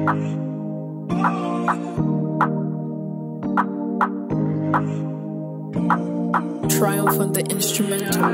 Triumph on the instrumental.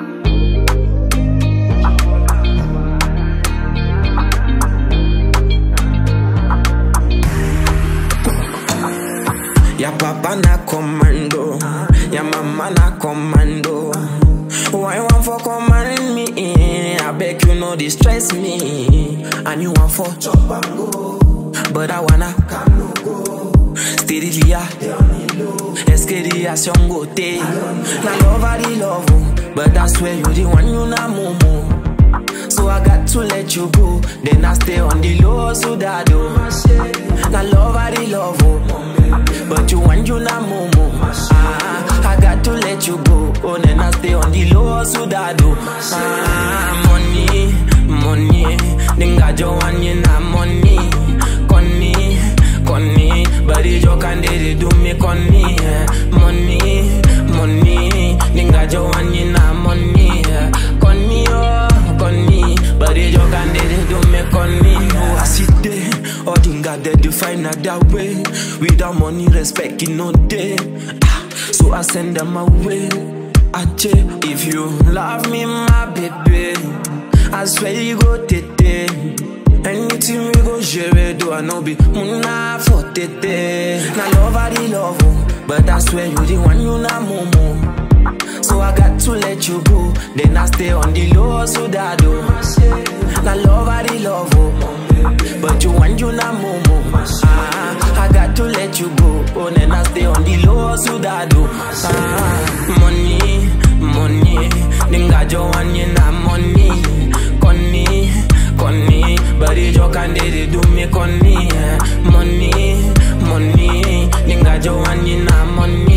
Ya papa na commando, ya mama na commando. Why you want for command me? I beg you no distress me. And you want for chop and go, but I wanna come no go. Steadily ya, escalation go te. Na love I the love, oh, but I swear you the one you na momo. So I got to let you go. Then I stay on the low, so that do. Na love I the love, oh. But you want you na momo. Ah, I got to let you go. Oh, then I stay on the low, so that do. Ah, money, money. Ninga jo want you na money. Connie, Connie. Body jo can they do me Connie. eh. Money, money. Ninga jo want you na money. eh. Connie, oh, Connie. Body jo can they do me Connie. Oh, I sit there. All dinga they do find another way. Without money, respect it no day. Ah, so I send them away. Ache, if you love me, my baby, I swear you go tete. Anything we go share, do I know be muna for tete. Now love I the love, oh, but I swear you the one you na momo. So I got to let you go. Then I stay on the low, so that do. Now love I the love, oh, but you want you na momo. Ah, I got to let you go. Oh, then I stay on the low, so that do. Ah, money, money, ninga jo want you na money. Connie, Connie, body jo can they do me Connie. eh. Money, money, ninga jo want you na money.